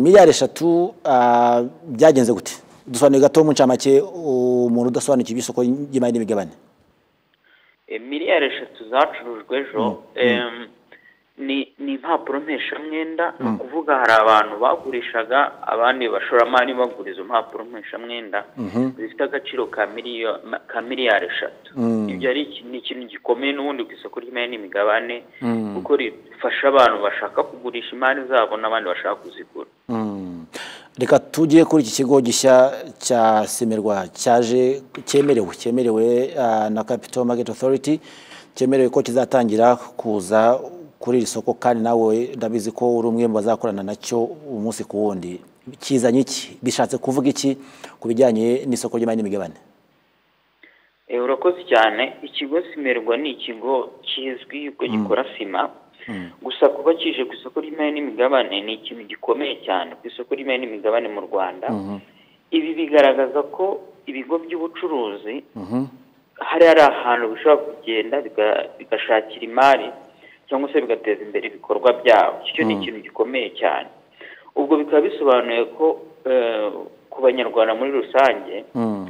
miliyari eshatu ah, byagenze gute dusobanuye gato mu ncamake umuntu udasobanukiwe iby'isoko ry'imari n'imigabane Eh, miliyari eshatu zacurujwe ejo em, ni ni impapuro mpeshamwenda ni ukuvuga hari abantu bagurishaga abandi bashoramari bagura izo mpapuro mpeshamwenda zifite agaciro ka miliyo- ma- ka miliyari eshatu ibyo ari iki- ni ikintu gikomeye n'ubundi ku isoko ry'imari n'imigabane kuko rifasha abantu bashaka kugurisha imari zabo n'abandi bashaka kuzigura Mm. reka tujye kuri iki kigo gishya cya semerwa cyaje cyemerewe cyemerewe ah, na capital market authority cyemerewe ko kizatangira kuza kuri iri soko kandi nawe ndabizi ko uri umwe mu bazakorana nacyo umunsi ku wundi kizanye iki bishatse kuvuga iki ku bijyanye n'isoko ry'imari n'imigabane Eh, urakoze cyane ikigo simerwa ni ikigo kizwi ko gikora sima gusa kuba kije ku isoko ry'imari n'imigabane ni ikintu gikomeye cyane ku isoko ry'imari n'imigabane mu rwanda ibi bigaragaza ko ibigo by'ubucuruzi hari hari ahantu bishobora kugenda biga- bigashakira imari cyangwa se bigateza imbere ibikorwa byabo icyo ni ikintu gikomeye cyane ubwo bikaba bisobanuye ko eh, ku banyarwanda muri rusange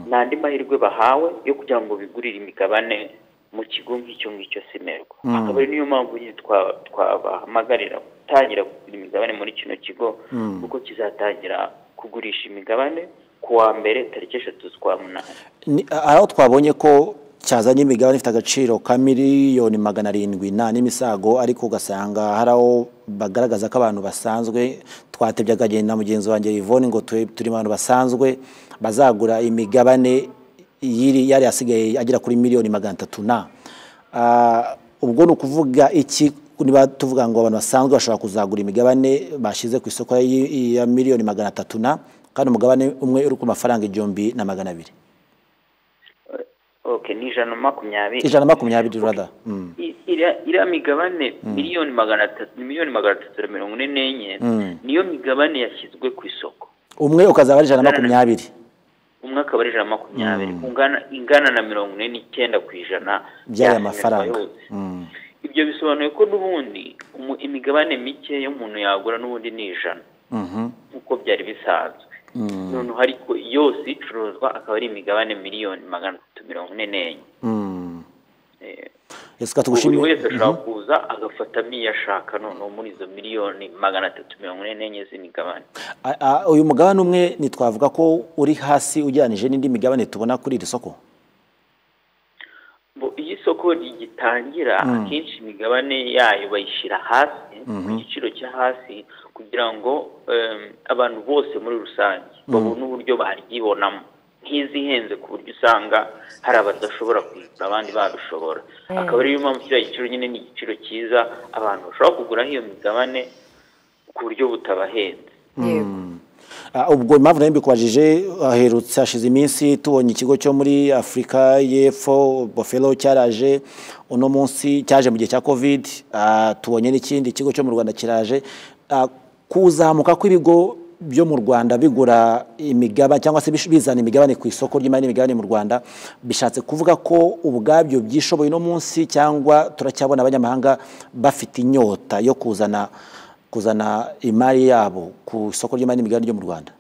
ni andi mahirwe bahawe yo kugira ngo bigurire imigabane mu kigo nk'icyo ngicyo simerwa akaba ari niyo mpamvu nyine twa- twabahamagarira gutangira kugura imigabane muri kino kigo kuko kizatangira kugurisha imigabane ku wa mbere tariki eshatu z'ukwa munani Ni- hari aho twabonye ko cyazanye imigabane ifite agaciro ka miliyoni magana arindwi nta n'imisago ariko ugasanga hari aho bagaragaza ko abantu basanzwe twatebye akagenda na mugenzi wanjye Yvonne ngo tube- turi mu bantu basanzwe bazagura imigabane y'iri yari asigaye agera kuri miliyoni magana atatu na Ah, ubwo ni ukuvuga iki niba tuvuga ngo abantu basanzwe bashobora kuzagura imigabane bashyize ku isoko y- ya miliyoni magana atatu na kandi umugabane umwe uri ku mafaranga igihumbi na magana abiri okay ni ijana na makumyabiri ijana na makumyabiri rwanda I- iriya iriya migabane miliyoni magana atatu miliyoni magana atatu na mirongo ine n'enye niyo migabane yashyizwe ku isoko umwe ukazaba ari ijana na makumyabiri umwe akaba ari ijana na makumyabiri ungana ingana na mirongo ine n'icyenda ku ijana by'aya yasinywa mafaranga yose. ibyo bisobanuye ko n'ubundi umu- imigabane mike y'umuntu yagura n'ubundi ni ijana nk'uko byari bisanzwe noneho ariko yose icuruzwa akaba ari imigabane miliyoni magana atatu mirongo ine n'enye reka buri tugushimire wese ashobora kuza agafatamo iyo ashaka noneho muri izo miliyoni magana atatu mirongo ine n'enye z'imigabane A- a- uyu mugabane umwe ntitwavuga ko uri hasi ugereranije n'indi migabane tubona kuri iri soko Bo- iyo isoko rigitangira akenshi imigabane yayo bayishyira hasi ku giciro cyo hasi kugira ngo em, abantu bose muri rusange babone uburyo baryibonamo nk'izi ihenze ku buryo usanga hari abadashobora kuyigura abandi babishobora akaba ariyo mpamvu kiriya giciro nyine ni igiciro cyiza abantu bashobora kuguraho iyo migabane ku buryo butabahenze yego Ah, ubwo impamvu nayo mbikubajije aherutse hashize iminsi tubonye ikigo cyo muri afurika y'epfo bofero cyaraje uno munsi cyaje mu gihe cya covid Ah, tubonye n'ikindi ikigo cyo mu rwanda kiraje Ah, kuzamuka kw'ibigo byo mu rwanda bigura imigabane cyangwa se bish- bizana imigabane ku isoko ry'imari n'imigabane mu rwanda bishatse kuvuga ko ubwabyo byishoboye uno munsi cyangwa turacyabona abanyamahanga bafite inyota yo kuzana kuzana imari yabo ku isoko ry'imari n'imigabane ryo mu Rwanda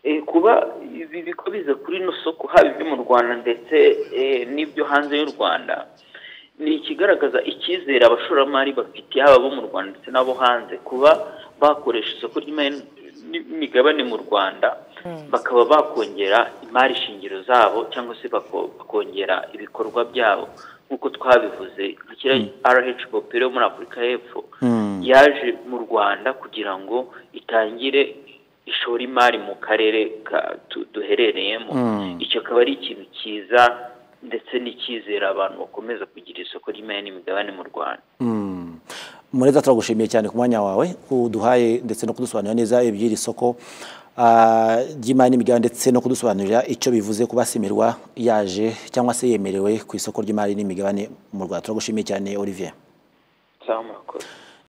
Eh, kuba ibi bigo biza kuri ino soko haba ibyo mu rwanda ndetse eh, n'ibyo hanze y'u rwanda ni ikigaragaza icyizere abashoramari bafitiye haba abo mu rwanda ndetse n'abo hanze kuba bakoresha isoko ry'imari n'imigabane mu rwanda bakaba bakongera imari shingiro zabo cyangwa se bako- bakongera ibikorwa byabo nk'uko twabivuze nka kiriya rh popero yo muri afurika y'epfo yaje mu rwanda kugira ngo itangire ishora imari mu karere ka- tu- duherereyemo icyo akaba ari ikintu cyiza ndetse n'icyizere abantu bakomeza kugira isoko ry'imari n'imigabane mu rwanda mureza turagushimiye cyane ku mwanya wawe kuduhaye ndetse no kudusobanurira neza iby'iri soko ah, ry'imari n'imigabane ndetse no kudusobanurira icyo bivuze kuba simirwa yaje cyangwa se yemerewe ku isoko ry'imari n'imigabane mu rwanda turagushimiye cyane olivier cyangwa murakoze